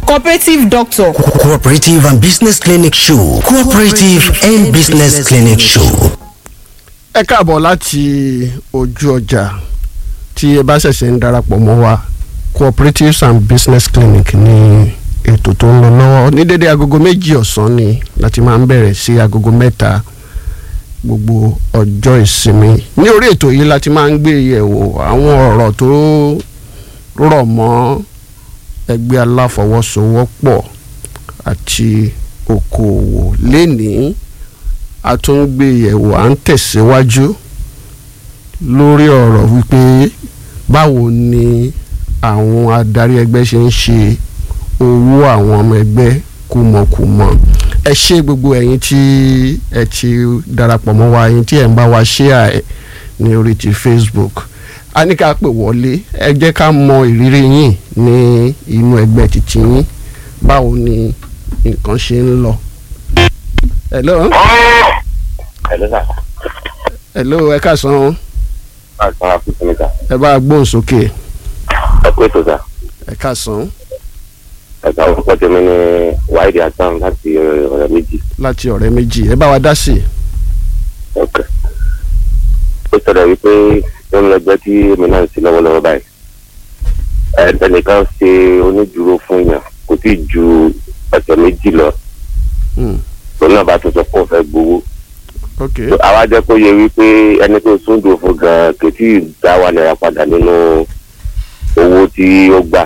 cooperative doctor. cooperative and business clinic show cooperative and business clinic show. ẹ káàbọ̀ láti ojú ọjà tí ẹ bá ṣẹ̀ṣẹ̀ ń darapọ̀ mọ́ wa cooperatives and business clinic ní ètò tó ń lọ lọ́wọ́ ní dédé agogo méjì ọ̀sán ni láti máa ń bẹ̀rẹ̀ sí agogo mẹ́ta gbogbo ọjọ́ ìsinmi ní orí ètò yìí láti máa ń gbé yẹ̀wò àwọn ọ̀rọ̀ tó rọ̀ mọ́ ẹgbẹ́ aláfọwọ́sowọ́pọ̀ àti okòòwò lénìí a tún ń gbé yẹ̀wò à ń tẹ̀síwájú lórí ọ̀rọ̀ wípé báwo ni àwọn adarí ẹgbẹ́ ṣe ń ṣe owó àwọn ọmọ ẹgbẹ́ kùmọ̀kùmọ̀ ẹ ṣé gbogbo ẹ̀yin tí ẹ ti darapọ̀ mọ́ wa ẹ̀yin tí ẹ̀ ń bá wa share ẹ̀ ní orí ti Facebook a ní ká pè wọlé ẹ jẹ́ ká mọ ìrírí yín ní inú ẹgbẹ́ títí yín báwo ni nǹkan ṣe ń lọ. hello Hello sir. hello ẹ káàsán Àìsàn àfihàn mi sà. ẹ bá gbóhùn sókè Ẹ kú ètò sà. ẹ káàsán Ẹ̀ka orúkọ tèmi ní Wáìdì Hasan láti ọ̀rẹ́ méjì. láti ọ̀rẹ́ méjì ẹ bá wa dá sí i. Okay. Ó sọ̀rọ̀ wípé ó ń lọ́gbẹ́ tí èmi náà ń sí lọ́wọ́lọ́wọ́ báyìí. Ẹ ẹnìkan ṣe onídùúró fún yàn kò tí ì ju ọ̀sẹ̀ méjì lọ. Hmm, Òun náà bá tún sọ pé ó fẹ́ gbowó. ok Àwa jẹ́ kó yẹ wípé ẹni tó súndùn fún gan-an kò tí ì dá wa náírà padà nínú owó tí ó gbà.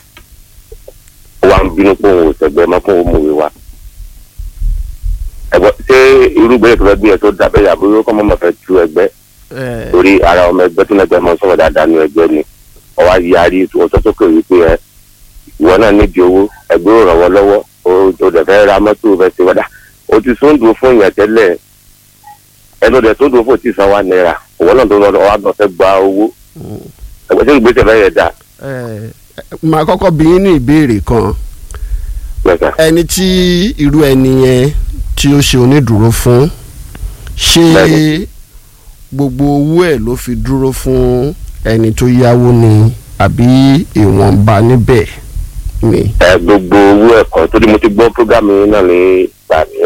Ó wá ń bínú pé òun ò sẹ̀gbẹ́ mọ́ fún òun mòwe wa. ẹ̀gbọ́n ṣé irú ìgbésẹ̀ tó fẹ́ gbé ẹ tó dábẹ́ yàgò yóò kọ́ mọ́mọ́ fẹ́ tú ẹgbẹ́ ẹ torí ara ọmọ ẹgbẹ́ tó lẹ́gbẹ́ mọ́ sọ̀rọ̀ dáadáa nu ẹgbẹ́ ni ọwọ́ yarí ọjọ́ sókè wípé ẹ ìwọ náà nídìí owó ẹgbẹ́ ò ràn wọ́n lọ́wọ́ o o dẹ̀ fẹ́ ra mọ́tò fẹ́ ṣe wọ́dà o ti sóńdùn fún yẹn tẹ́lẹ̀ ẹnu dẹ̀ sóńdùn fún ti san wa náírà òwò náà tó lọ wá lọ fẹ́ gba owó ẹgbẹ́ tí ìgbésẹ̀ fẹ́ yẹ dà ẹ màá kọ́kọ́ bí yín ní ìbéèrè kan lẹ́sà ẹni tí irú ẹni yẹn tí ó ṣe onídùúró fún ṣé Bẹ́ẹ̀ni. gbogbo owó ẹ̀ ló fi dúró fún ẹni tó yáwó ni àbí ìwọ̀nba níbẹ̀ ni. ẹ gbogbo owó ẹ̀kọ́ torí mo ti gbọ́ prógámù yín náà ní ìgbà